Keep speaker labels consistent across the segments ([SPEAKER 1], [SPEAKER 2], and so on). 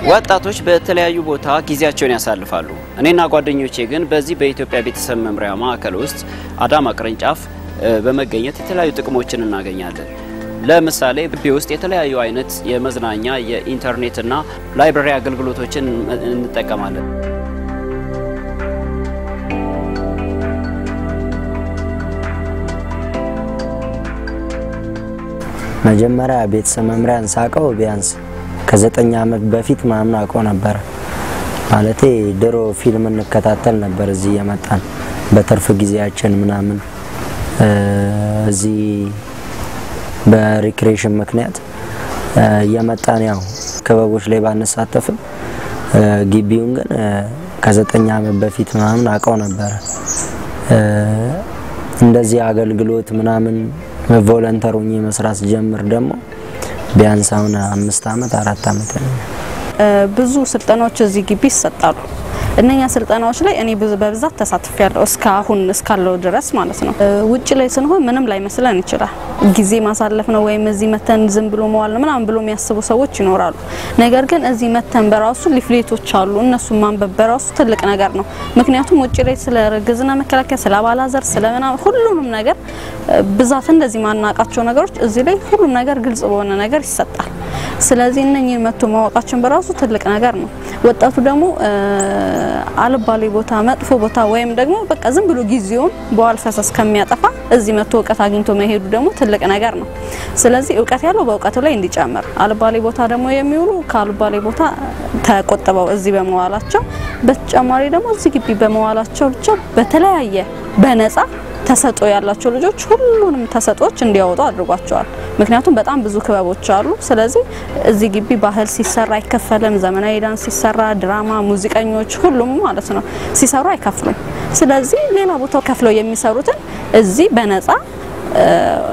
[SPEAKER 1] ወጣቶች በተለያዩ ቦታ ጊዜያቸውን ያሳልፋሉ። እኔና ጓደኞቼ ግን በዚህ በኢትዮጵያ ቤተሰብ መምሪያ ማዕከል ውስጥ አዳማ ቅርንጫፍ እ፣ በመገኘት የተለያዩ ጥቅሞችን እናገኛለን። ለምሳሌ ግቢ ውስጥ የተለያዩ አይነት የመዝናኛ የኢንተርኔትና ላይብረሪ አገልግሎቶችን እንጠቀማለን።
[SPEAKER 2] መጀመሪያ ቤተሰብ መምሪያን ሳቀው ቢያንስ ከዘጠኝ ዓመት በፊት ምናምን አውቀው ነበረ። ማለቴ ድሮ ፊልም እንከታተል ነበር እዚህ የመጣን በትርፍ ጊዜያችን ምናምን እ፣ እዚህ በሪክሬሽን ምክንያት እ፣ እየመጣን ያው ክበቦች ላይ ባንሳተፍም እ፣ ግቢውን ግን እ፣ ከዘጠኝ ዓመት በፊት ምናምን አውቀው ነበረ። እ፣ እንደዚህ አገልግሎት ምናምን ቮለንተር ሆኜ መስራት ጀምር ደግሞ ቢያንስ አሁን አምስት ዓመት አራት ዓመት ነው።
[SPEAKER 3] እ፣ ብዙ ስልጠናዎች እዚህ ግቢ ይሰጣሉ። እነኛ ስልጠናዎች ላይ እኔ ብዙ በብዛት ተሳትፍ ያለው እስካሁን እስካለው ድረስ ማለት ነው። እ፣ ውጭ ላይ ስንሆን ምንም ላይ መስለን ይችላል። ጊዜ ማሳለፍ ነው ወይም እዚህ መተን ዝም ብሎ መዋል ነው ምናምን ብሎ የሚያስቡ ሰዎች ይኖራሉ። ነገር ግን እዚህ መተን በራሱ ሊፍሌቶች አሉ። እነሱን ማንበብ በራሱ ትልቅ ነገር ነው። ምክንያቱም ውጭ ላይ ስለ እርግዝና መከላከያ፣ ስለ አባላዘር፣ ስለ ምናምን ሁሉንም ነገር እ፣ ብዛት እንደዚህ ማናቃቸው ነገሮች እዚህ ላይ ሁሉም ነገር ግልጽ በሆነ ነገር ይሰጣል። ስለዚህ እነኚህን መጥቶ ማወቃችን በራሱ ትልቅ ነገር ነው። ወጣቱ ደግሞ እ፣ አልባሌ ቦታ፣ መጥፎ ቦታ ወይም ደግሞ በቃ ዝም ብሎ ጊዜውን በዋል ፈሰስ ከሚያጠፋ እዚህ መጥቶ እውቀት አግኝቶ መሄዱ ደግሞ ትልቅ ነገር ነው። ስለዚህ እውቀት ያለው በእውቀቱ ላይ እንዲጨምር፣ አልባሌ ቦታ ደግሞ የሚውሉ ከአልባሌ ቦታ ተቆጥበው እዚህ በመዋላቸው በተጨማሪ ደግሞ እዚህ ግቢ በመዋላቸው ብቻ በተለያየ በነፃ ተሰጦ ያላቸው ልጆች ሁሉንም ተሰጦች እንዲያወጡ አድርጓቸዋል። ምክንያቱም በጣም ብዙ ክበቦች አሉ። ስለዚህ እዚህ ግቢ ባህል ሲሰራ አይከፈልም። ዘመናዊ ዳንስ ሲሰራ፣ ድራማ፣ ሙዚቀኞች ሁሉም ማለት ነው ሲሰሩ አይከፍሉም። ስለዚህ ሌላ ቦታው ከፍለው የሚሰሩትን እዚህ በነፃ እ፣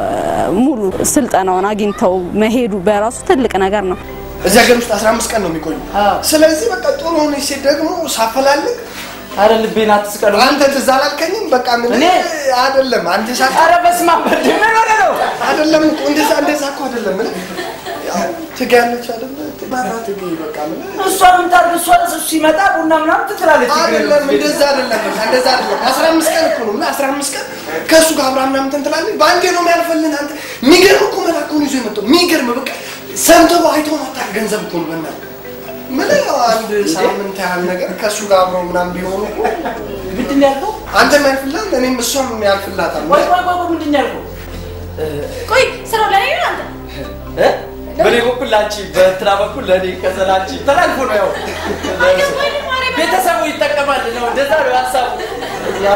[SPEAKER 3] ሙሉ ስልጠናውን አግኝተው መሄዱ በራሱ ትልቅ ነገር ነው።
[SPEAKER 4] እዚህ ሀገር ውስጥ 15 ቀን ነው የሚቆዩ። ስለዚህ በቃ ጥሩ ሆነች ሴት ደግሞ ሳፈላልግ
[SPEAKER 5] አረ ልቤን አትስቀሉ።
[SPEAKER 4] አንተ ትዝ አላልከኝም? በቃ ምን
[SPEAKER 5] እኔ?
[SPEAKER 4] አይደለም አንተ ሳ
[SPEAKER 5] አረ በስመ አብ እንዴ! ምን ሆነ ነው?
[SPEAKER 4] አይደለም እኮ እንደዛ እንደዛ እኮ አይደለም። ምን ያው ትጋለች አይደለ? ትባራ ትግ በቃ ምን
[SPEAKER 5] እሷ ምን ታድርግ? እሷ እሱ ሲመጣ ቡና ምናምን ትትላለች።
[SPEAKER 4] አይደለም እንደዛ አይደለም። በቃ እንደዛ አይደለም። 15 ቀን እኮ ነው። ምን 15 ቀን ከእሱ ጋር አብራ ምናምን እንትን ትላለች። በአንዴ ነው የሚያልፈልህ አንተ። የሚገርም እኮ መልአክ ነው ይዞ የመጣው የሚገርም በቃ ሰምተው አይተው ማታቅ ገንዘብ እኮ ነው በእናትህ ምን ያው አንድ ሳምንት ያህል ነገር ከእሱ ጋር አብረው ምናምን ቢሆኑ እኮ
[SPEAKER 5] ምንድን ነው ያልከው?
[SPEAKER 4] አንተም ያልፍልሃል እኔም እሷም ያልፍላታል።
[SPEAKER 5] ቆይ ቆይ ቆይ ቆይ፣ ምንድን ነው ያልከው?
[SPEAKER 6] ቆይ ስራው ላይ ነው አንተ
[SPEAKER 5] እ? በእኔ በኩል ላንቺ፣ በእንትና በኩል ለእኔ፣ ከዛ ላንቺ ተላልፎ ነው ያው
[SPEAKER 6] አልገባኝም ማርያም።
[SPEAKER 5] ቤተሰቡ ይጠቀማል ነው እንደዛ ነው ሀሳቡ። ዛሬ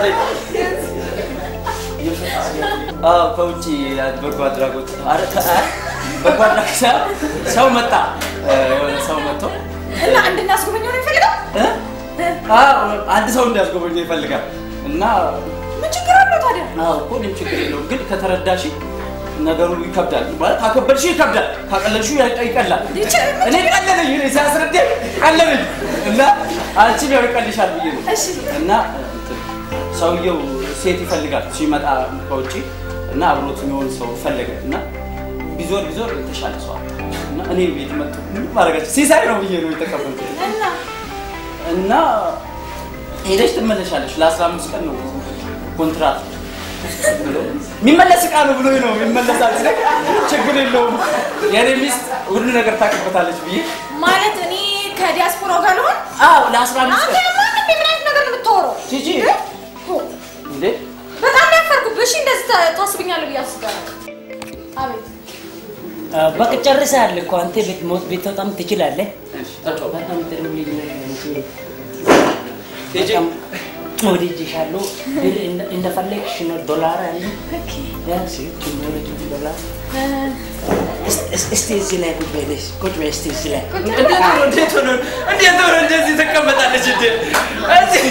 [SPEAKER 5] አዎ፣ ከውጭ በጎ አድራጎት አረ ከ- አ- በጎ አድራጎት ሳይሆን ሰው መጣ እ፣ የሆነ ሰው መጥቶ
[SPEAKER 6] እና እንድናስጎበኘው ነው የሚፈልገው
[SPEAKER 5] እ? አዎ፣ አንድ ሰው እንዲያስጎበኘው ይፈልጋል እና
[SPEAKER 6] ምን ችግር አለው ታዲያ
[SPEAKER 5] አዎ እኮ እኔም ችግር የለውም ግን ከተረዳሽ ነገሩ ይከብዳል ማለት ካከበድሽ ይከብዳል ካቀለልሽ ይቀላል
[SPEAKER 6] ይችላል።
[SPEAKER 5] እኔ ቀለለኝ እኔ ሲያስረዳኝ ቀለለኝ እና አንቺም ያው ይቀልሻል ብዬ ነው
[SPEAKER 6] እሺ
[SPEAKER 5] እና እንትን ሰውየው ሴት ይፈልጋል ሲመጣ ከውጭ እና አብሮት የሚሆን ሰው ፈለገ እና ቢዞር ቢዞር የተሻለ ሰው አጣ እና እኔ ቤት መጡ ምን ማድረጋቸው ሲሳይ ነው ብዬ ነው የተቀበልኩት
[SPEAKER 6] እና
[SPEAKER 5] እና ሄደሽ ትመለሻለሽ። ለአስራ አምስት ቀን ነው ኮንትራት ብሎ የሚመለስ እቃ ነው ብሎ ነው የሚመለሳል። ስለ ችግር የለውም የኔ ሚስት ሁሉ ነገር ታውቅበታለች ብዬ
[SPEAKER 6] ማለት እኔ ከዲያስፖራው ጋር ልሆን
[SPEAKER 5] አዎ ለአስራ አምስት
[SPEAKER 6] አንተ
[SPEAKER 5] ቀን
[SPEAKER 6] ማንም ምን አይነት ነገር ነው የምታወራው
[SPEAKER 5] ጂጂ
[SPEAKER 6] ሆ፣
[SPEAKER 5] እንዴ
[SPEAKER 6] በጣም ያፈርኩብህ እሺ እንደዚህ ታ- ታስብኛለህ ብዬ አስቤያለሁ አቤት
[SPEAKER 7] በቃ ጨርሰሃል እኮ አንተ ቤት ሞት ቤት በጣም ትችላለህ።
[SPEAKER 5] እሺ ተጫወት
[SPEAKER 7] በጣም ጥሩ ልጅ ነህ አንቺ።
[SPEAKER 5] ጂጂ
[SPEAKER 7] በጣም ወድጄሻለሁ። ብር እንደ- እንደፈለግሽ ነው። ዶላር አለ ቢያንስ ቱሞሬት ዶላር እስ- እስ- እስቲ እዚህ ላይ ቁጭ በይ ቁጭ በይ እስቲ እዚህ ላይ
[SPEAKER 5] እንዴት ሆኖ እንዴት ሆኖ እንዴት ሆኖ እንደዚህ ትቀመጣለች እንዴ እዚህ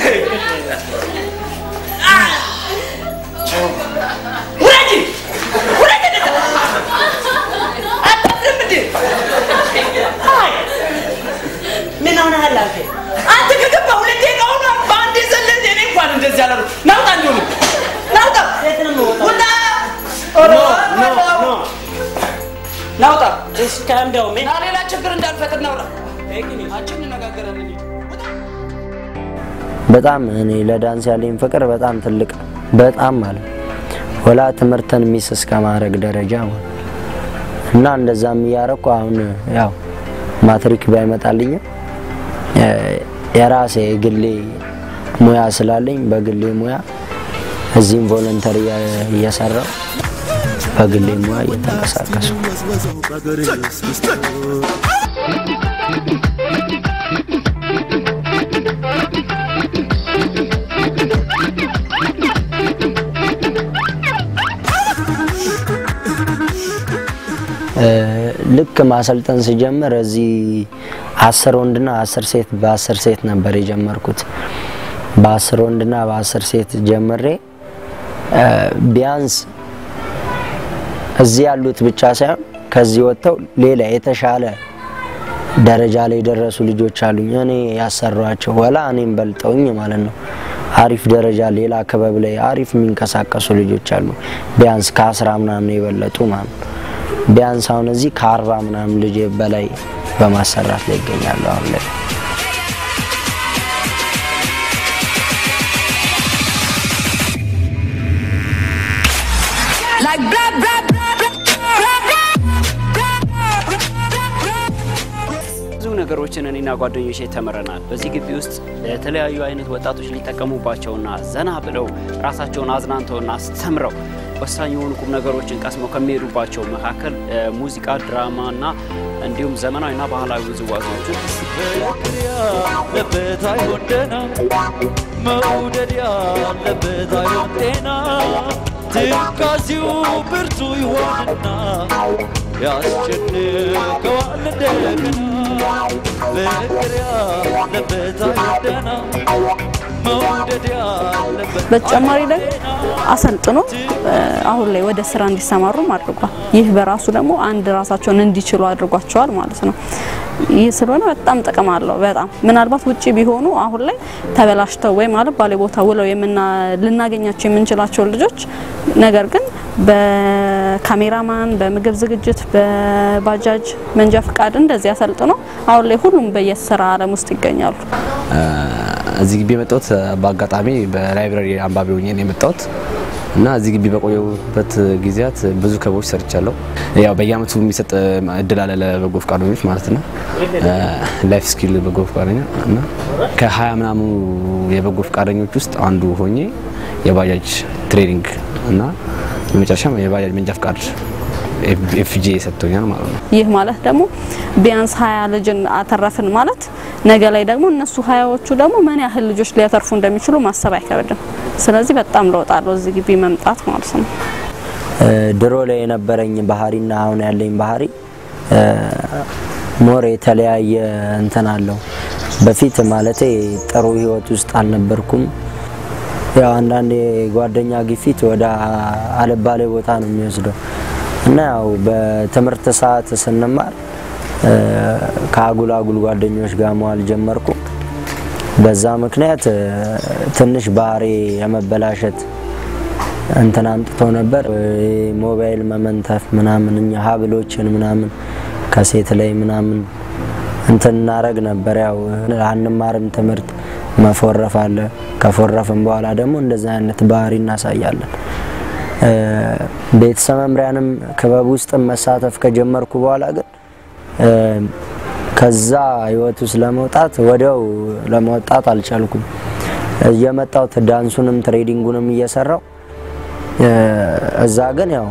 [SPEAKER 5] ውረጂ ውረጂ አታፍርም እንዴ አይ
[SPEAKER 7] ምን ሆነሃል አንተ?
[SPEAKER 5] አንተ ከገባ ሁለት ደቂቃ ሆኖ በአንድ ዘለል እኔ እንኳን እንደዚህ ያላሉ ናውጣ እንዲሆኑ ናውጣ
[SPEAKER 7] የት ነው የምወጣው?
[SPEAKER 5] ውጣ
[SPEAKER 7] ኖ ኖ ኖ
[SPEAKER 5] ናውጣ
[SPEAKER 7] እስካም ዳው ምን
[SPEAKER 5] እና ሌላ ችግር እንዳልፈጥር ናውጣ አንቺን እንነጋገራለን።
[SPEAKER 2] በጣም እኔ ለዳንስ ያለኝ ፍቅር በጣም ትልቅ በጣም ማለት ወላ ትምህርትን ሚስ እስከ ማድረግ ደረጃ ማለት እና እንደዛም እያረኩ አሁን ያው ማትሪክ ባይመጣልኝም እ፣ የራሴ የግሌ ሙያ ስላለኝ በግሌ ሙያ እዚህም ቮለንተሪ እየሰራው በግሌ ሙያ እየተንቀሳቀሱ እ፣ ልክ ማሰልጠን ስጀምር እዚህ አስር ወንድና አስር ሴት በአስር ሴት ነበር የጀመርኩት። በአስር ወንድና በአስር ሴት ጀምሬ እ፣ ቢያንስ እዚህ ያሉት ብቻ ሳይሆን ከዚህ ወጥተው ሌላ የተሻለ ደረጃ ላይ የደረሱ ልጆች አሉኝ። እኔ ያሰሯቸው ወላ እኔም በልጠውኝ ማለት ነው። አሪፍ ደረጃ ሌላ ክበብ ላይ አሪፍ የሚንቀሳቀሱ ልጆች አሉ። ቢያንስ ከአስራ ምናምን የበለጡ ማለት ነው። ቢያንስ አሁን እዚህ ከአርባ ምናምን ልጅ በላይ በማሰራት ላይ ይገኛሉ አሁን ላይ።
[SPEAKER 8] Like blah blah blah blah blah
[SPEAKER 1] ብዙ ነገሮችን እኔና ጓደኞቼ ተምረናል። በዚህ ግቢ ውስጥ የተለያዩ አይነት ወጣቶች ሊጠቀሙባቸውና ዘና ብለው ራሳቸውን አዝናንተውና አስተምረው ወሳኝ የሆኑ ቁም ነገሮችን ቀስመው ከሚሄዱባቸው መካከል እ፣ ሙዚቃ፣ ድራማና እንዲሁም ዘመናዊና ባህላዊ ውዝዋዜዎችን
[SPEAKER 9] ፍቅር ያለበት አይሆን ደህና መውደድ ያለበት አይሆን ጤና ትካዜው ብርቱ ይሆንና ያስጨንቀዋል እንደገና ፍቅር ያለበት አይሆን ደህና መውደድ ያለበት
[SPEAKER 3] በተጨማሪ ደግሞ አሰልጥኖ እ፣ አሁን ላይ ወደ ስራ እንዲሰማሩም አድርጓል። ይህ በራሱ ደግሞ አንድ ራሳቸውን እንዲችሉ አድርጓቸዋል ማለት ነው። ይህ ስለሆነ በጣም ጥቅም አለው። በጣም ምናልባት ውጪ ቢሆኑ አሁን ላይ ተበላሽተው ወይም አልባሌ ቦታ ውለው የምና ልናገኛቸው የምንችላቸው ልጆች ነገር ግን በካሜራማን፣ በምግብ ዝግጅት፣ በባጃጅ መንጃ ፍቃድ እንደዚህ አሰልጥኖ አሁን ላይ ሁሉም በየስራ አለም ውስጥ ይገኛሉ።
[SPEAKER 10] እዚህ ግቢ የመጣሁት በአጋጣሚ በላይብራሪ አንባቢ ሆኜ ነው የመጣሁት እና እዚህ ግቢ በቆየሁበት ጊዜያት ብዙ ክበቦች ሰርቻለሁ። ያው በየአመቱ የሚሰጥ እድል አለ ለበጎ ፈቃደኞች ማለት ነው። ላይፍ ስኪል በጎ ፈቃደኛ እና ከሀያ ምናምኑ የበጎ ፈቃደኞች ውስጥ አንዱ ሆኜ የባጃጅ ትሬኒንግ እና በመጨረሻም የባጃጅ መንጃ ፈቃድ ኤፍጄ ሰጥቶኛል ማለት ነው።
[SPEAKER 3] ይህ ማለት ደግሞ ቢያንስ ሀያ ልጅን አተረፍን ማለት ነገ ላይ ደግሞ እነሱ ሀያዎቹ ደግሞ ምን ያህል ልጆች ሊያተርፉ እንደሚችሉ ማሰብ አይከብድም። ስለዚህ በጣም ለውጥ አለው እዚህ ግቢ መምጣት ማለት ነው።
[SPEAKER 2] እ፣ ድሮ ላይ የነበረኝ ባህሪና አሁን ያለኝ ባህሪ እ፣ ሞር የተለያየ እንትን አለው። በፊት ማለቴ ጥሩ ህይወት ውስጥ አልነበርኩም። ያው አንዳንዴ ጓደኛ ግፊት ወደ አልባሌ ቦታ ነው የሚወስደው እና ያው በትምህርት ሰዓት ስንማር እ፣ ከአጉል አጉል ጓደኞች ጋር መዋል ጀመርኩ። በዛ ምክንያት እ፣ ትንሽ ባህሪ የመበላሸት እንትን አምጥቶ ነበር። እ፣ ሞባይል መመንተፍ ምናምን እኛ ሀብሎችን ምናምን ከሴት ላይ ምናምን እንትን እናረግ ነበር። ያው አንማርም ትምህርት መፎረፍ አለ። ከፎረፍም በኋላ ደግሞ እንደዚህ አይነት ባህሪ እናሳያለን። እ፣ ቤተሰብ መምሪያንም ክበብ ውስጥ መሳተፍ ከጀመርኩ በኋላ ግን እ፣ ከዛ ህይወት ውስጥ ለመውጣት ወዲያው ለመውጣት አልቻልኩም። እየመጣው ዳንሱንም ትሬዲንጉንም እየሰራው እ፣ እዛ ግን ያው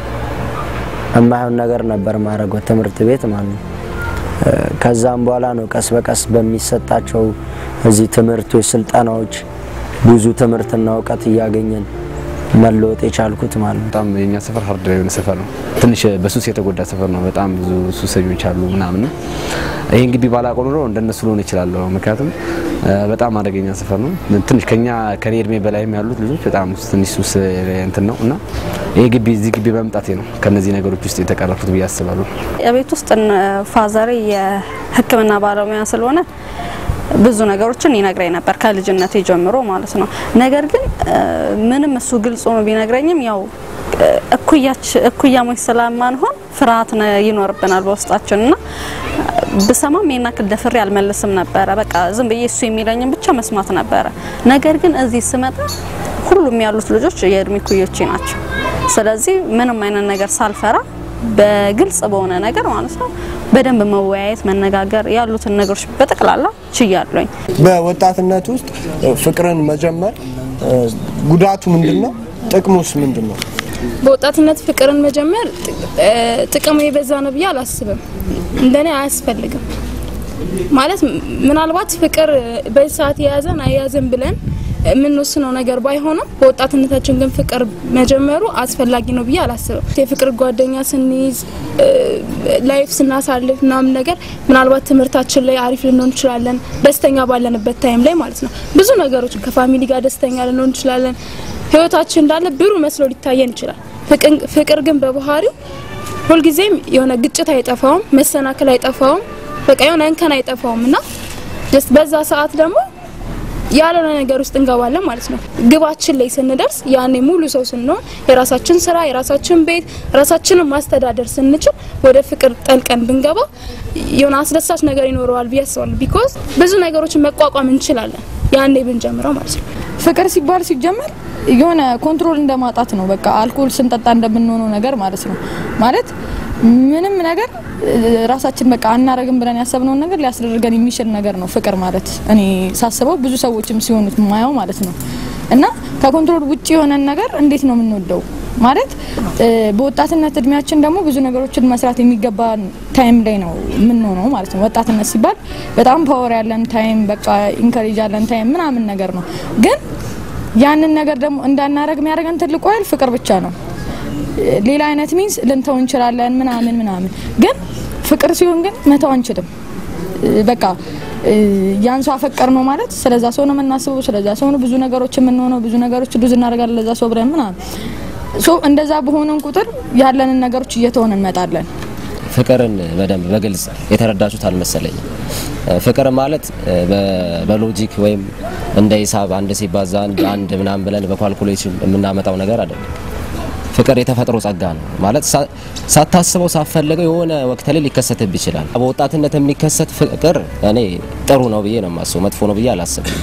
[SPEAKER 2] የማይሆን ነገር ነበር ማድረገው ትምህርት ቤት ማለት ነው። እ፣ ከዛም በኋላ ነው ቀስ በቀስ በሚሰጣቸው እዚህ ትምህርቶች፣ ስልጠናዎች ብዙ ትምህርትና እውቀት እያገኘን መለወጥ የቻልኩት ማለት ነው።
[SPEAKER 10] በጣም የኛ ሰፈር ሀርድ የሆነ ሰፈር ነው። ትንሽ በሱስ የተጎዳ ሰፈር ነው። በጣም ብዙ ሱሰኞች አሉ ምናምን ነው። ይህን ግቢ ባላውቀው ኖሮ እንደነሱ ልሆን እችላለሁ። ምክንያቱም እ፣ በጣም አደገኛ ሰፈር ነው። ትንሽ ከኛ ከኔ እድሜ በላይም ያሉት ልጆች በጣም ትንሽ ሱስ እንትን ነው እና ይህ ግቢ እዚህ ግቢ በመምጣቴ ነው ከነዚህ ነገሮች ውስጥ የተቀረፉት ብዬ አስባለሁ።
[SPEAKER 3] የቤት ውስጥ እነ ፋዘሬ የሕክምና ባለሙያ ስለሆነ ብዙ ነገሮችን ይነግረኝ ነበር ከልጅነቴ ጀምሮ ማለት ነው። ነገር ግን እ፣ ምንም እሱ ግልጽ ሆኖ ቢነግረኝም ያው እ፣ እኩያች እኩያሞች ስለማንሆን ፍርሃት ነ- ይኖርብናል በውስጣችን እና ብሰማም ይሄን ያክል ደፍሬ አልመልስም ነበረ። በቃ ዝም ብዬ እሱ የሚለኝን ብቻ መስማት ነበረ። ነገር ግን እዚህ ስመጣ ሁሉም ያሉት ልጆች የእድሜ ኩዮቼ ናቸው። ስለዚህ ምንም አይነት ነገር ሳልፈራ በግልጽ በሆነ ነገር ማለት ነው በደንብ መወያየት፣ መነጋገር ያሉትን ነገሮች በጠቅላላ ችያለኝ።
[SPEAKER 4] በወጣትነት ውስጥ ፍቅርን መጀመር እ፣ ጉዳቱ ምንድን ነው? ጥቅሙስ ምንድን ነው?
[SPEAKER 11] በወጣትነት ፍቅርን መጀመር ጥ- ጥቅሙ የበዛ ነው ብዬ አላስብም። እንደኔ አያስፈልግም። ማለት ም- ምናልባት ፍቅር በዚህ ሰዓት የያዘን አያያዘን ብለን የምንወስነው ነገር ባይሆንም በወጣትነታችን ግን ፍቅር መጀመሩ አስፈላጊ ነው ብዬ አላስብም። የፍቅር ጓደኛ ስንይዝ ላይፍ ስናሳልፍ ምናምን ነገር ምናልባት ትምህርታችን ላይ አሪፍ ልንሆን እንችላለን፣ ደስተኛ ባለንበት ታይም ላይ ማለት ነው። ብዙ ነገሮች ከፋሚሊ ጋር ደስተኛ ልንሆን እንችላለን። ህይወታችን እንዳለ ብሩ መስሎ ሊታየን ይችላል። ፍቅን- ፍቅር ግን በባህሪው ሁልጊዜም የሆነ ግጭት አይጠፋውም፣ መሰናክል አይጠፋውም፣ በቃ የሆነ እንከን አይጠፋውም እና ጀስት በዛ ሰዓት ደግሞ ያልሆነ ነገር ውስጥ እንገባለን ማለት ነው። ግባችን ላይ ስንደርስ ያኔ ሙሉ ሰው ስንሆን የራሳችን ስራ፣ የራሳችን ቤት፣ ራሳችንን ማስተዳደር ስንችል ወደ ፍቅር ጠልቀን ብንገባ የሆነ አስደሳች ነገር ይኖረዋል ብዬ አስባለሁ። ቢኮዝ ብዙ ነገሮችን መቋቋም እንችላለን ያኔ ብንጀምረው ማለት ነው።
[SPEAKER 12] ፍቅር ሲባል ሲጀመር የሆነ ኮንትሮል እንደማጣት ነው። በቃ አልኮል ስንጠጣ እንደምንሆነው ነገር ማለት ነው። ማለት ምንም ነገር እ፣ ራሳችን በቃ አናረግም ብለን ያሰብነውን ነገር ሊያስደርገን የሚችል ነገር ነው ፍቅር ማለት። እኔ ሳስበው ብዙ ሰዎችም ሲሆኑት ማየው ማለት ነው። እና ከኮንትሮል ውጭ የሆነን ነገር እንዴት ነው የምንወደው? ማለት እ፣ በወጣትነት እድሜያችን ደግሞ ብዙ ነገሮችን መስራት የሚገባ ታይም ላይ ነው የምንሆነው ማለት ነው። ወጣትነት ሲባል በጣም ፓወር ያለን ታይም፣ በቃ ኢንከሬጅ ያለን ታይም ምናምን ነገር ነው ግን ያንን ነገር ደግሞ እንዳናረግ የሚያደርገን ትልቁ ኃይል ፍቅር ብቻ ነው። ሌላ አይነት ሚንስ ልንተው እንችላለን ምናምን ምናምን፣ ግን ፍቅር ሲሆን ግን መተው አንችልም። በቃ ያን ሰው አፈቀር ነው ማለት ስለዛ ሰው ነው የምናስበው፣ ስለዛ ሰው ነው ብዙ ነገሮች የምንሆነው፣ ብዙ ነገሮች ዱዝ እናደርጋለን ለዛ ሰው ብለን ምናምን። ሶ እንደዛ በሆነን ቁጥር ያለንን ነገሮች እየተሆን እንመጣለን።
[SPEAKER 13] ፍቅርን በደንብ በግልጽ የተረዳችሁት አልመሰለኝም። ፍቅር ማለት በ- በሎጂክ ወይም እንደ ሂሳብ አንድ ሲባዛ አንድ አንድ ምናምን ብለን በኳልኩሌሽን የምናመጣው ነገር አይደለም። ፍቅር የተፈጥሮ ጸጋ ነው ማለት ሳ- ሳታስበው ሳትፈልገው የሆነ ወቅት ላይ ሊከሰትብ ይችላል። በወጣትነት የሚከሰት ፍቅር እኔ ጥሩ ነው ብዬ ነው የማስበው፣ መጥፎ ነው ብዬ አላስብም።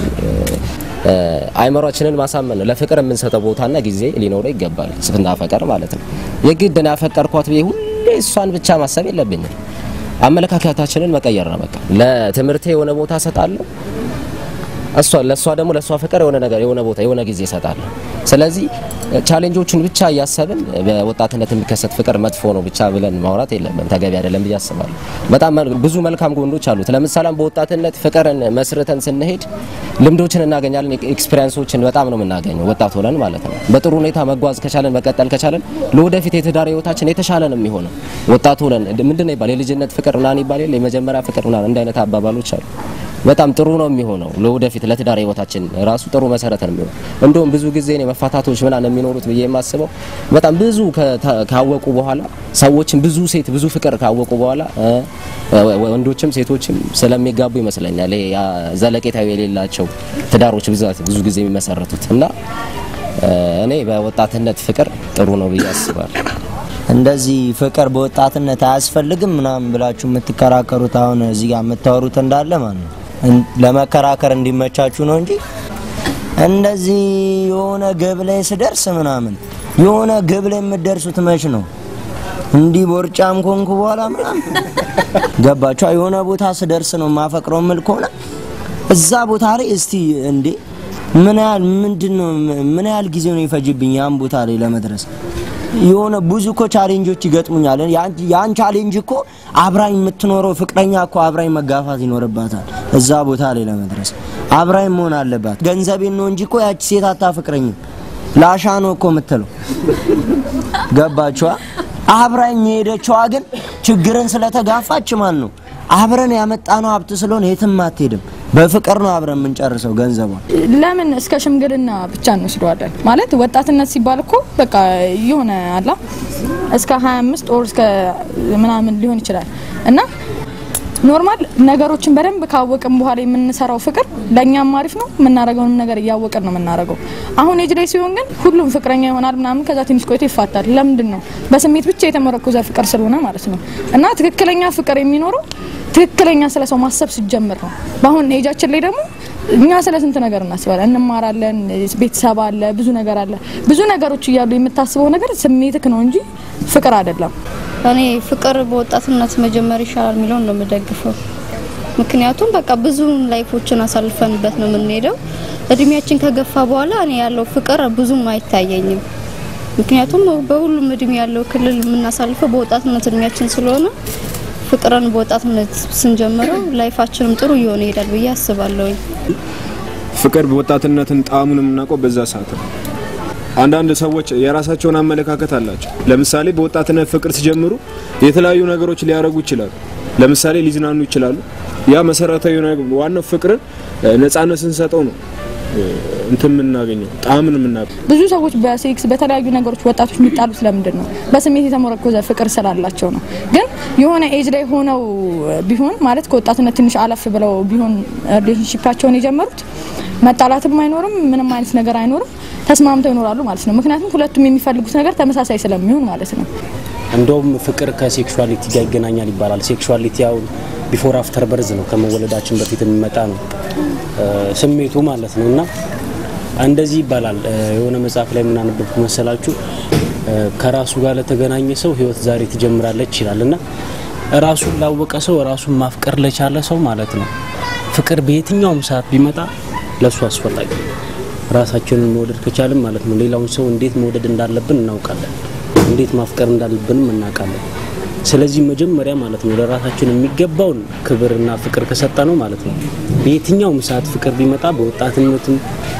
[SPEAKER 13] እ፣ አይምሯችንን ማሳመን ነው። ለፍቅር የምንሰጠው ቦታና ጊዜ ሊኖረው ይገባል። ስናፈቀር ማለት ነው። የግድ ነው ያፈቀርኳት ብዬ ሁሌ እሷን ብቻ ማሰብ የለብኝም። አመለካከታችንን መቀየር ነው በቃ። ለትምህርቴ የሆነ ቦታ እሰጣለሁ እሷ ለእሷ ደግሞ ለእሷ ፍቅር የሆነ ነገር የሆነ ቦታ የሆነ ጊዜ እሰጣለሁ። ስለዚህ ቻሌንጆቹን ብቻ እያሰብን በወጣትነት የሚከሰት ፍቅር መጥፎ ነው ብቻ ብለን ማውራት የለብን፣ ተገቢ አይደለም ብዬ አስባለሁ። በጣም መል- ብዙ መልካም ጎኖች አሉት። ለምሳሌ በወጣትነት ፍቅርን መስርተን ስንሄድ ልምዶችን እናገኛለን፣ ኤክስፒሪንሶችን በጣም ነው የምናገኘው ወጣት ሆነን ማለት ነው። በጥሩ ሁኔታ መጓዝ ከቻለን መቀጠል ከቻለን ለወደፊት የትዳር ህይወታችን የተሻለ ነው የሚሆነው። ወጣት ሆነን ምንድን ነው ይባል የልጅነት ፍቅር ምናምን ይባል የለ የመጀመሪያ ፍቅር ምናምን እንደ አይነት አባባሎች አሉ። በጣም ጥሩ ነው የሚሆነው ለወደፊት ለትዳር ህይወታችን ራሱ ጥሩ መሰረት ነው የሚሆነው። እንደውም ብዙ ጊዜ እኔ መፋታቶች ምናምን የሚኖሩት ብዬ የማስበው በጣም ብዙ ከታ- ካወቁ በኋላ ሰዎችን ብዙ ሴት ብዙ ፍቅር ካወቁ በኋላ እ፣ ወንዶችም ሴቶችም ስለሚጋቡ ይመስለኛል። ይሄ ያ ዘለቄታዊ የሌላቸው ትዳሮች ብዛት ብዙ ጊዜ የሚመሰረቱት እና እ፣ እኔ በወጣትነት ፍቅር ጥሩ ነው ብዬ አስባለሁ።
[SPEAKER 2] እንደዚህ ፍቅር በወጣትነት አያስፈልግም ምናምን ብላችሁ የምትከራከሩት አሁን እዚህ ጋር የምታወሩት እንዳለ ማለት ነው እን- ለመከራከር እንዲመቻችሁ ነው እንጂ እንደዚህ የሆነ ግብ ላይ ስደርስ ምናምን የሆነ ግብ ላይ የምትደርሱት መች ነው? እንዲህ ቦርጫም ኮንኩ በኋላ ምናምን ገባችኋ? የሆነ ቦታ ስደርስ ነው የማፈቅረው ምል ከሆነ እዛ ቦታ ላይ እስቲ እንዴ ምን ያህል ምንድን ነው ምን ያህል ጊዜ ነው ይፈጅብኝ ያን ቦታ ላይ ለመድረስ? የሆነ ብዙ እኮ ቻሌንጆች ይገጥሙኛል። ያን- ያን ቻሌንጅ እኮ አብራኝ የምትኖረው ፍቅረኛ እኮ አብራኝ መጋፋት ይኖርባታል። እዛ ቦታ ላይ ለመድረስ አብራኝ መሆን አለባት። ገንዘቤን ነው እንጂ እኮ ያቺ ሴት አታፍቅረኝም። ላሻ ነው እኮ የምትለው ገባችኋ? አብራኝ የሄደችዋ ግን ችግርን ስለተጋፋች ማን ነው አብረን ያመጣነው ሀብት ስለሆነ የትም አትሄድም። በፍቅር ነው አብረን የምንጨርሰው ገንዘቧን።
[SPEAKER 12] ለምን እስከ ሽምግልና ብቻ እንወስደዋለን? ማለት ወጣትነት ሲባል እኮ በቃ የሆነ አላ እስከ 25 ኦር እስከ ምናምን ሊሆን ይችላል እና ኖርማል ነገሮችን በደንብ ካወቅን በኋላ የምንሰራው ፍቅር ለእኛም አሪፍ ነው። የምናደርገውንም ነገር እያወቅን ነው የምናደርገው። አሁን ኤጅ ላይ ሲሆን ግን ሁሉም ፍቅረኛ ይሆናል ምናምን፣ ከዛ ትንሽ ቆይቶ ይፋታል። ለምንድን ነው? በስሜት ብቻ የተመረኮዘ ፍቅር ስለሆነ ማለት ነው። እና ትክክለኛ ፍቅር የሚኖረው ትክክለኛ ስለ ሰው ማሰብ ሲጀምር ነው። በአሁን ኤጃችን ላይ ደግሞ እኛ ስለ ስንት ነገር እናስባለን፣ እንማራለን፣ ቤተሰብ አለ፣ ብዙ ነገር አለ። ብዙ ነገሮች እያሉ የምታስበው ነገር ስሜትክ ነው እንጂ ፍቅር አይደለም።
[SPEAKER 3] እኔ ፍቅር በወጣትነት መጀመር ይሻላል የሚለውን ነው የምደግፈው። ምክንያቱም በቃ ብዙ ላይፎችን አሳልፈንበት ነው የምንሄደው። እድሜያችን ከገፋ በኋላ እኔ ያለው ፍቅር ብዙም አይታየኝም። ምክንያቱም በሁሉም እድሜ ያለው ክልል የምናሳልፈው በወጣትነት እድሜያችን ስለሆነ ፍቅርን በወጣትነት ስንጀምረው ላይፋችንም ጥሩ እየሆነ ይሄዳል ብዬ አስባለሁኝ።
[SPEAKER 14] ፍቅር በወጣትነትን ጣዕሙን የምናውቀው በዛ ሰዓት ነው። አንዳንድ ሰዎች የራሳቸውን አመለካከት አላቸው። ለምሳሌ በወጣትነት ፍቅር ሲጀምሩ የተለያዩ ነገሮች ሊያደርጉ ይችላሉ። ለምሳሌ ሊዝናኑ ይችላሉ። ያ መሰረታዊ ነገር ዋናው ፍቅርን ነጻነት ስንሰጠው ነው እንትን የምናገኘው ጣዕምን የምናገኘው።
[SPEAKER 12] ብዙ ሰዎች በሴክስ በተለያዩ ነገሮች ወጣቶች የሚጣሉ ስለምንድን ነው? በስሜት የተመረኮዘ ፍቅር ስላላቸው ነው። ግን የሆነ ኤጅ ላይ ሆነው ቢሆን ማለት ከወጣትነት ትንሽ አለፍ ብለው ቢሆን ሪሌሽንሺፓቸውን የጀመሩት መጣላትም አይኖርም፣ ምንም አይነት ነገር አይኖርም፣ ተስማምተው ይኖራሉ ማለት ነው። ምክንያቱም ሁለቱም የሚፈልጉት ነገር ተመሳሳይ ስለሚሆን ማለት ነው።
[SPEAKER 15] እንደውም ፍቅር ከሴክሹዋሊቲ ጋር ይገናኛል ይባላል። ሴክሹዋሊቲ ያው ቢፎር አፍተር በርዝ ነው፣ ከመወለዳችን በፊት የሚመጣ ነው ስሜቱ ማለት ነው። እና እንደዚህ ይባላል። የሆነ መጽሐፍ ላይ የምናነበብኩ መሰላችሁ ከራሱ ጋር ለተገናኘ ሰው ህይወት ዛሬ ትጀምራለች ይላል እና ራሱን ላወቀ ሰው ራሱን ማፍቀር ለቻለ ሰው ማለት ነው ፍቅር በየትኛውም ሰዓት ቢመጣ ለእሱ አስፈላጊ ነው። ራሳችንን መውደድ ከቻልን ማለት ነው ሌላውን ሰው እንዴት መውደድ እንዳለብን እናውቃለን። እንዴት ማፍቀር እንዳለብንም እናውቃለን። ስለዚህ መጀመሪያ ማለት ነው ለራሳችን የሚገባውን ክብርና ፍቅር ከሰጠ ነው ማለት ነው በየትኛውም ሰዓት ፍቅር ቢመጣ በወጣትነትም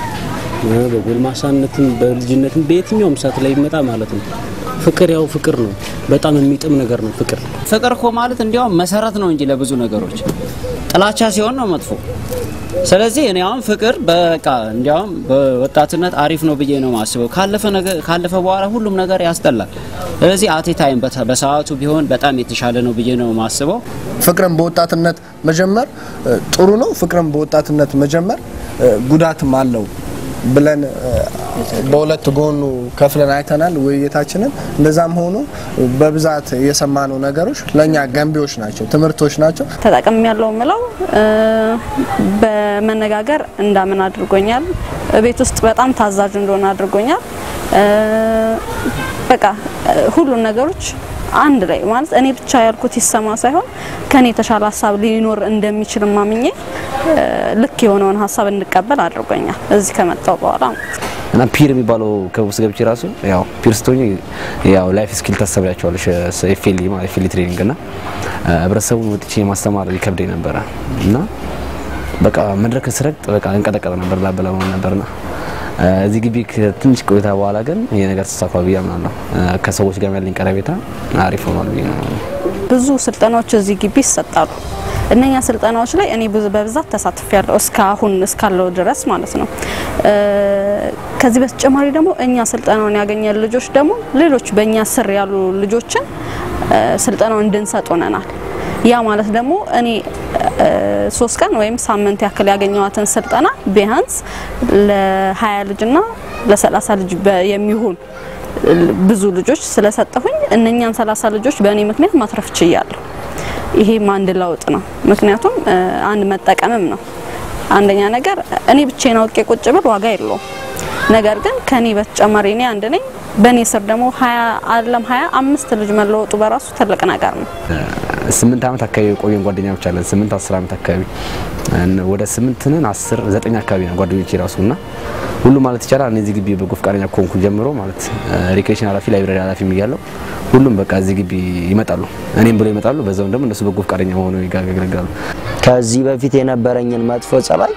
[SPEAKER 15] በጎልማሳነትም በልጅነትም በየትኛውም ሰዓት ላይ ቢመጣ ማለት ነው ፍቅር ያው ፍቅር ነው። በጣም የሚጥም ነገር ነው ፍቅር።
[SPEAKER 1] ፍቅር እኮ ማለት እንዲያውም መሰረት ነው እንጂ ለብዙ ነገሮች ጥላቻ ሲሆን ነው መጥፎ። ስለዚህ እኔ አሁን ፍቅር በቃ እንዲያውም በወጣትነት አሪፍ ነው ብዬ ነው ማስበው። ካለፈ ነገር ካለፈ በኋላ ሁሉም ነገር ያስጠላል። ስለዚህ አቴ ታይም በሰዓቱ ቢሆን በጣም የተሻለ ነው ብዬ ነው ማስበው።
[SPEAKER 4] ፍቅርን በወጣትነት መጀመር ጥሩ ነው። ፍቅርን በወጣትነት መጀመር ጉዳትም አለው ብለን በሁለት ጎኑ ከፍለን አይተናል ውይይታችንን። እንደዛም ሆኖ በብዛት የሰማነው ነገሮች ለእኛ ገንቢዎች ናቸው፣ ትምህርቶች ናቸው።
[SPEAKER 3] ተጠቅም ያለው ምለው በመነጋገር እንዳምን አድርጎኛል። ቤት ውስጥ በጣም ታዛዥ እንደሆነ አድርጎኛል። በቃ ሁሉን ነገሮች አንድ ላይ ማለት እኔ ብቻ ያልኩት ይሰማ ሳይሆን ከኔ የተሻለ ሀሳብ ሊኖር እንደሚችል ማምኜ ልክ የሆነውን ሀሳብ እንቀበል አድርጎኛል እዚህ ከመጣው በኋላ
[SPEAKER 10] እና ፒር የሚባለው ከውስጥ ገብቼ ራሱ ያው ፒር ስትሆኝ ያው ላይፍ ስኪል ታሰቢያቸዋለሽ ኤፍኤል ማለት ኤፍኤል ትሬኒንግ እና ህብረተሰቡን ወጥቼ ማስተማር ይከብደኝ ነበረ እና በቃ መድረክ ስረግጥ በቃ እንቀጠቀጥ ነበር ላበላ ነበርና እዚህ ግቢ ከትንሽ ቆይታ በኋላ ግን ይሄ ነገር ተሳካ ብዬ አምናለሁ። ከሰዎች ጋር ያለኝ ቀረቤታ አሪፍ ሆኗል ብዬ ነው።
[SPEAKER 3] ብዙ ስልጠናዎች እዚህ ግቢ ይሰጣሉ። እነኛ ስልጠናዎች ላይ እኔ ብዙ በብዛት ተሳትፌያለሁ እስካሁን እስካለው ድረስ ማለት ነው። ከዚህ በተጨማሪ ደግሞ እኛ ስልጠናውን ያገኘን ልጆች ደግሞ ሌሎች በእኛ ስር ያሉ ልጆችን ስልጠናውን እንድንሰጥ ሆነናል። ያ ማለት ደግሞ እኔ ሶስት ቀን ወይም ሳምንት ያክል ያገኘዋትን ስልጠና ቢያንስ ለ20 ልጅና ለ30 ልጅ የሚሆን ብዙ ልጆች ስለሰጠሁኝ እነኛን 30 ልጆች በእኔ ምክንያት ማትረፍ ችያለሁ። ይሄም አንድ ለውጥ ነው። ምክንያቱም አንድ መጠቀምም ነው። አንደኛ ነገር እኔ ብቻዬን አውቄ ቁጭ ብል ዋጋ የለውም። ነገር ግን ከኔ በተጨማሪ እኔ አንድ ነኝ። በእኔ ስር ደግሞ ሀያ አለም ሀያ አምስት ልጅ መለወጡ በራሱ ትልቅ ነገር ነው።
[SPEAKER 10] ስምንት ዓመት አካባቢ የቆየን ጓደኛዎች አለን። ስምንት አስር ዓመት አካባቢ ወደ ስምንት ነን አስር ዘጠኝ አካባቢ ነው ጓደኞቼ ራሱ እና ሁሉ ማለት ይቻላል እኔ እዚህ ግቢ በጎ ፈቃደኛ ከሆንኩ ጀምሮ ማለት ሪክሬሽን ኃላፊ ላይብራሪ ኃላፊ እያለሁ ሁሉም በቃ እዚህ ግቢ ይመጣሉ፣ እኔም ብሎ ይመጣሉ። በዛውም ደግሞ እነሱ በጎ ፈቃደኛ ሆነው ያገለግላሉ።
[SPEAKER 2] ከዚህ በፊት የነበረኝን መጥፎ ጸባይ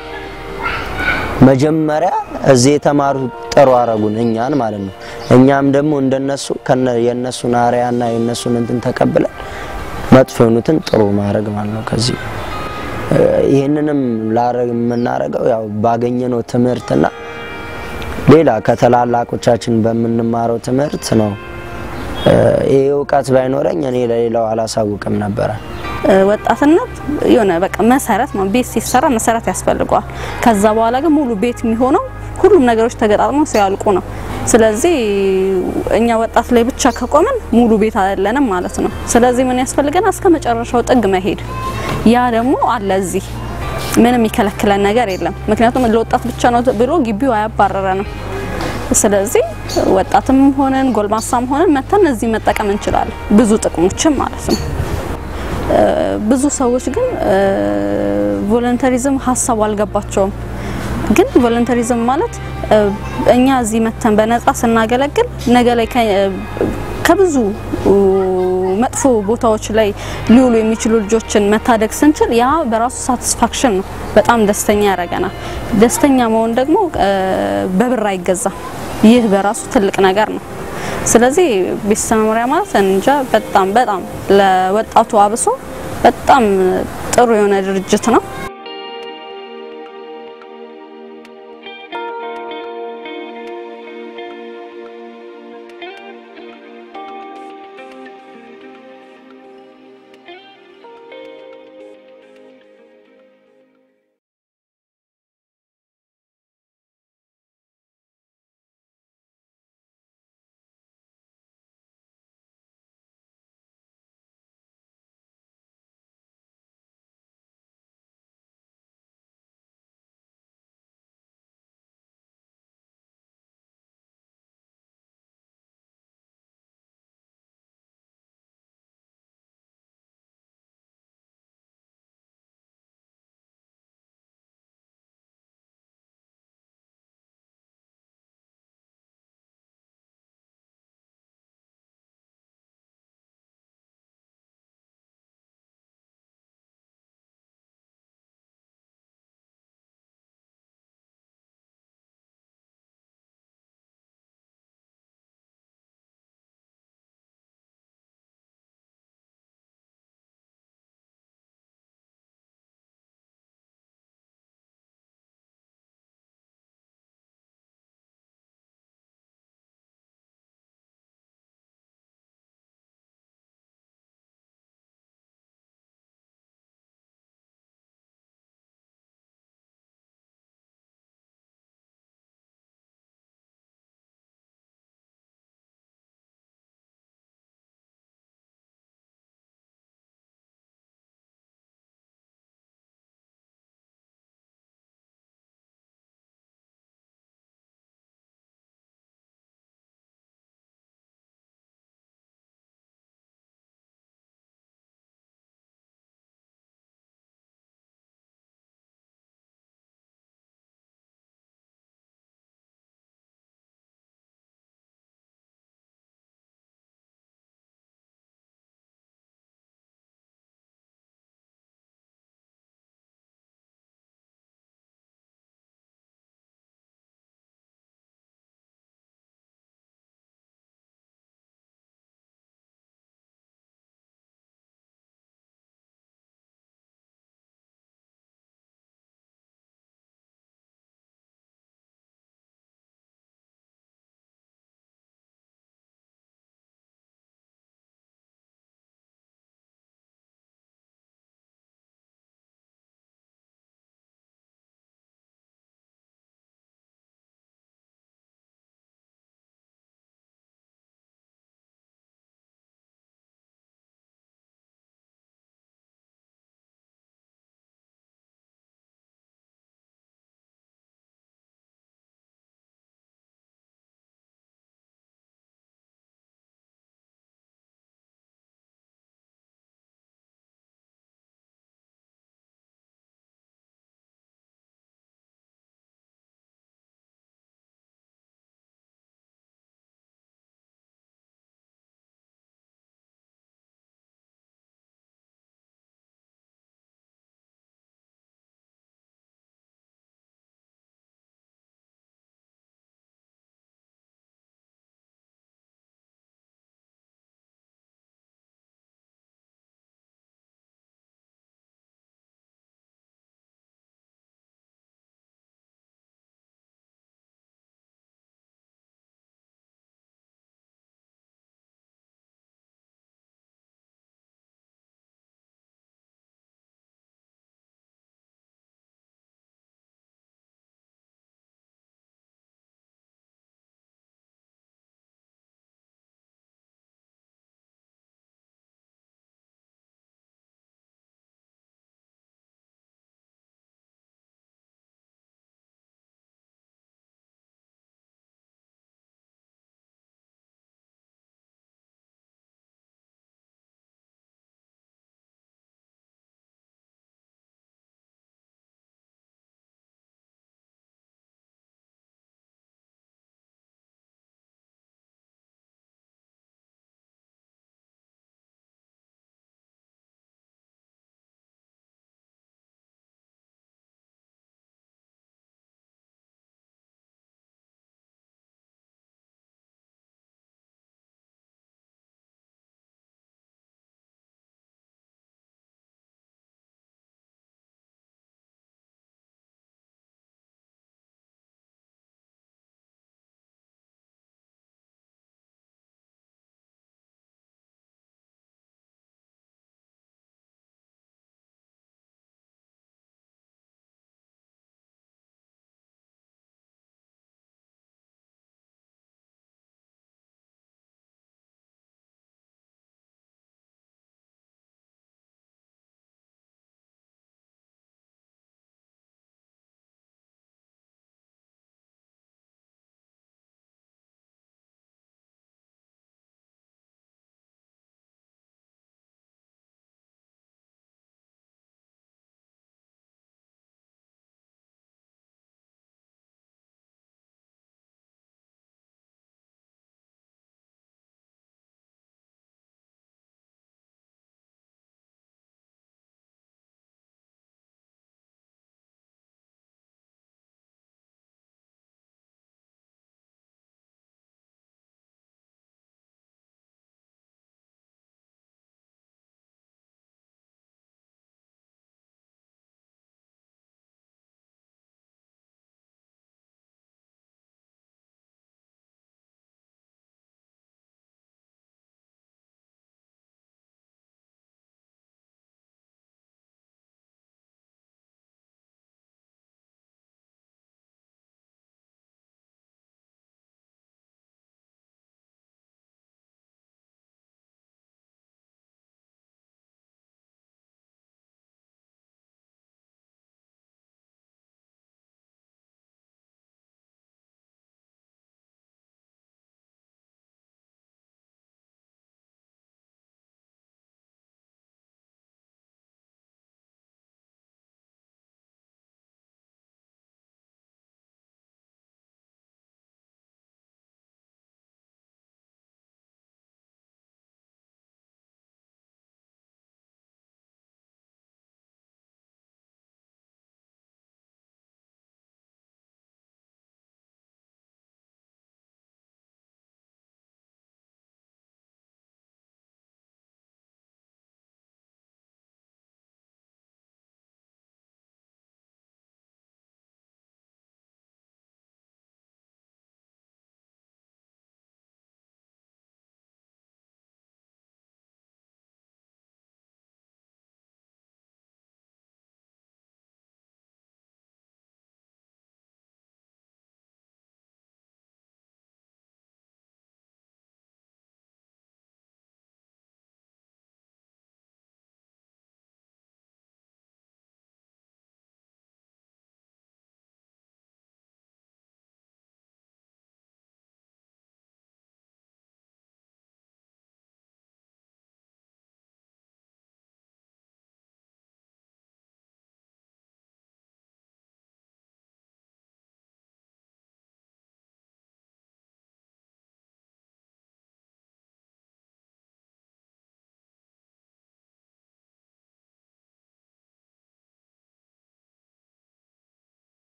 [SPEAKER 2] መጀመሪያ እዚህ የተማሩ ጥሩ አረጉን እኛን ማለት ነው። እኛም ደግሞ እንደነሱ የእነሱን አርያና የእነሱን እንትን ተቀብለን መጥፎ የሆኑትን ጥሩ ማድረግ ማለት ነው። ከዚህ ይህንንም ላረግ የምናደርገው ያው ባገኘነው ትምህርትና ሌላ ከተላላቆቻችን በምንማረው ትምህርት ነው። ይህ እውቀት ባይኖረኝ እኔ ለሌላው አላሳውቅም ነበረ።
[SPEAKER 3] ወጣትነት የሆነ በቃ መሰረት ነው። ቤት ሲሰራ መሰረት ያስፈልገዋል። ከዛ በኋላ ግን ሙሉ ቤት የሚሆነው ሁሉም ነገሮች ተገጣጥመው ሲያልቁ ነው። ስለዚህ እኛ ወጣት ላይ ብቻ ከቆምን ሙሉ ቤት አይደለንም ማለት ነው። ስለዚህ ምን ያስፈልገናል? እስከ መጨረሻው ጥግ መሄድ። ያ ደግሞ አለ እዚህ ምንም የሚከለክለን ነገር የለም። ምክንያቱም ለወጣት ብቻ ነው ብሎ ግቢው አያባረረንም። ስለዚህ ወጣትም ሆነን ጎልማሳም ሆነን መተን እዚህ መጠቀም እንችላለን፣ ብዙ ጥቅሞችም ማለት ነው። ብዙ ሰዎች ግን ቮለንተሪዝም ሀሳቡ አልገባቸውም። ግን ቮለንተሪዝም ማለት እኛ እዚህ መተን በነጻ ስናገለግል ነገ ላይ ከብዙ መጥፎ ቦታዎች ላይ ሊውሉ የሚችሉ ልጆችን መታደግ ስንችል ያ በራሱ ሳቲስፋክሽን ነው። በጣም ደስተኛ ያደርገናል። ደስተኛ መሆን ደግሞ በብር አይገዛም። ይህ በራሱ ትልቅ ነገር ነው። ስለዚህ ቤተሰብ መምሪያ ማለት እንጃ በጣም በጣም ለወጣቱ አብሶ በጣም ጥሩ የሆነ ድርጅት ነው።